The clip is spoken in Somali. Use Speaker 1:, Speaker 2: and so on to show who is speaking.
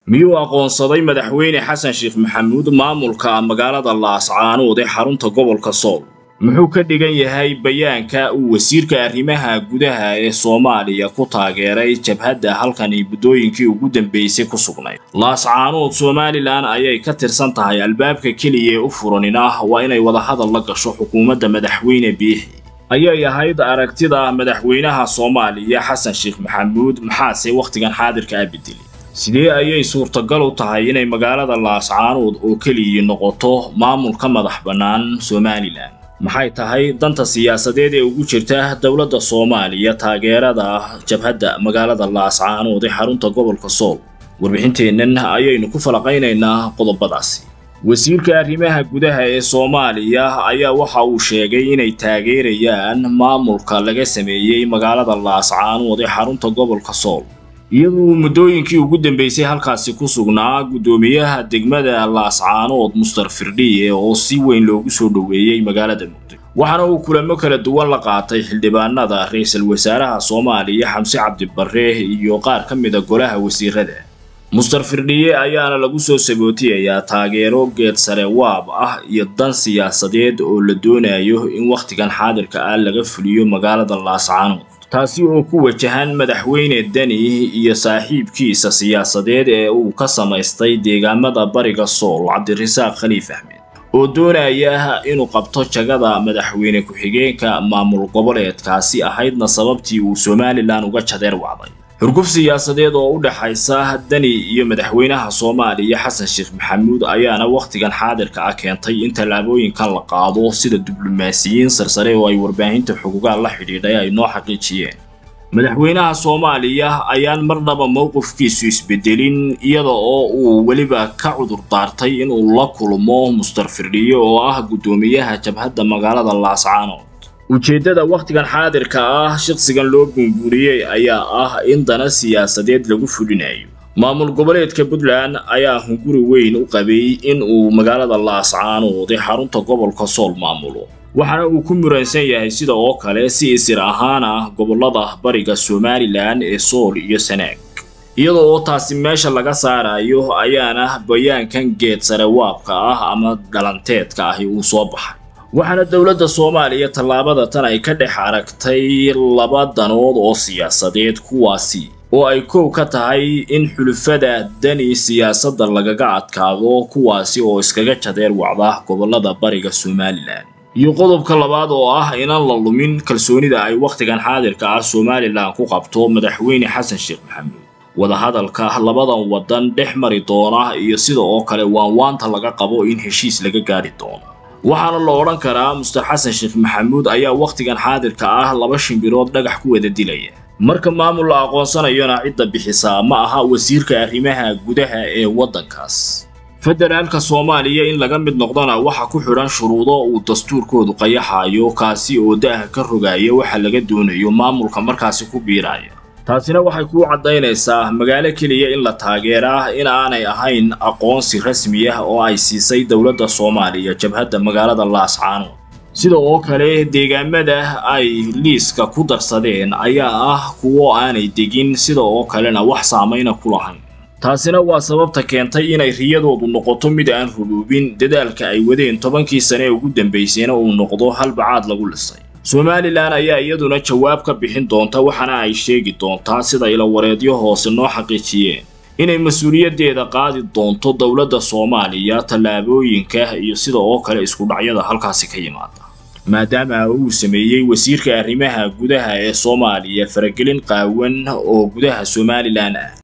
Speaker 1: miyuu aqoonsaday madaxweyne xasan sheekh maxamuud maamulka magaalada laascaanood ee xarunta gobolka sool muxuu ka dhigan yahay bayaanka uu wasiirka arrimaha gudaha ee soomaaliya ku taageeray jabhadda halkani muddooyinkii ugu dambeysay ku sugnayd laascaanood somalilan ayay ka tirsan tahay albaabka keliya ee u furanin ah waa inay wadahadal la gasho xukuumadda madaxweyne biixi ayay ahayd aragtida madaxweynaha soomaaliya xasan sheekh maxamuud maxaase wakhtigan xaadirka a bedeli sidee ayay suurtagal u tahay inay magaalada laascaanood oo keliya noqoto maamulka madax bannaan somalilan maxay tahay danta siyaasadeed ee ugu jirta dowladda soomaaliya taageerada jabhadda magaalada laascaanood ee xarunta gobolka sool warbixinteennan ayaynu ku falaqaynaynaa qodobadaasi wasiirka arrimaha gudaha ee soomaaliya ayaa waxa uu sheegay inay taageerayaan maamulka laga sameeyey magaalada laascaanood ee xarunta gobolka sool iyadoo muddooyinkii ugu dambeysay halkaasi ku sugnaa guddoomiyaha degmada laascaanood mustar firdhiye oo si weyn loogu soo dhoweeyey magaalada muqdisho waxaana uu kulamo kala duwan la qaatay xildhibaanada ra-iisul wasaaraha soomaaliya xamse cabdibarre iyo qaar ka mida golaha wasiirada mustar firdhiye ayaana lagu soo sabootiyayaa taageero geed sare waab ah iyo dan siyaasadeed oo la doonayo in wakhtigan xaadirka ah laga fuliyo magaalada laascaanood taasi oo ku wajahan madaxweyne deni iyo saaxiibkiisa siyaasadeed ee uu ka samaystay deegaamada bariga sool cabdirasaaq khaliif axmed oo doonaya inuu qabto jagada madaxweyne ku-xigeenka maamul goboleedkaasi ahaydna sababtii uu somalilan uga jadeer wacday xurguf siyaasadeed oo u dhexaysa deni iyo madaxweynaha soomaaliya xasan sheekh maxamuud ayaana wakhtigan xaadirka ah keentay in tallaabooyinkan la qaado sida diblomaasiyiin sarsare oo ay warbaahinta xugugaal la xidhiidhay ay noo xaqiijiyeen madaxweynaha soomaaliya ayaan marnaba mowqifkiisu isbedelin iyada oo uu weliba ka cudur daartay inuu la kulmo mustar firdhiye oo ah guddoomiyaha jabhadda magaalada laascaanood ujeeddada wakhtigan xaadirka ah shaqsigan loo buunbuuriyey ayaa ah in dana siyaasadeed lagu fulinayo maamul goboleedka puntland ayaa hunguri weyn u qabay in uu magaalada laascaanood ee xarunta gobolka sool maamulo waxaana uu ku muransan yahay sida oo kale si isir ahaan ah gobollada bariga somalilan ee sool iyo sanaag iyada oo taasi meesha laga saarayo ayaana bayaankan geed sare waabka ah ama dhalanteedka ahi uu soo baxay waxaana dowladda soomaaliya tallaabada tan ay ka dhex aragtay laba danood oo siyaasadeed kuwaasi oo ay kow ka tahay in xulufada dani siyaasadda lagaga adkaado kuwaasi oo iskaga jadeer wacda gobollada bariga somalilan iyo qodobka labaad oo ah inaan la lumin kalsoonida ay wakhtigan xaadirka ah somalilan ku qabto madaxweyne xasan sheekh maxamuud wadahadalka labadan waddan dhex mari doona iyo sida oo kale waanwaanta laga qabo in heshiis laga gaadhi doono waxaana la odhan karaa mustar xasan sheekh maxamuud ayaa wakhtigan xaadirka ah laba shimbirood dhagax ku wada dilaya marka maamul la aqoonsanayona cidda bixisaa ma aha wasiirka arrimaha gudaha ee waddankaas federaalka soomaaliya in laga mid noqdana waxa ku xidhan shuruudo uu dastuurkoodu qayaxayo kaasi oo da'ha ka rogaya waxa laga doonayo maamulka markaasi ku biiraya taasina waxay kuu caddaynaysaa magaalo keliya in la taageeraa in aanay ahayn aqoonsi rasmi ah oo ay siisay dowladda soomaaliya jabhadda magaalada laascaanood sida oo kale deegaamada ay liiska ku darsadeen ayaa ah kuwo aanay degin sida oo kalena wax saamayna ku lahayn taasina waa sababta keentay inay riyadoodu noqoto mid aan rubuubin dadaalka ay wadeen tobankii sane ee ugu dambaysayna uu noqdo halbacaad lagu lisay somalilan ayaa iyaduna jawaab ka bixin doonta waxaana ay sheegi doontaa sida ilawareedyo hoose noo xaqiijiyeen inay mas-uuliyaddeeda qaadi doonto dowladda soomaaliya tallaabooyinka iyo sida oo kale isku dhacyada halkaasi ka yimaada maadaama uu sameeyey wasiirka arrimaha gudaha ee soomaaliya faragelin qaawan oo gudaha somalilan ah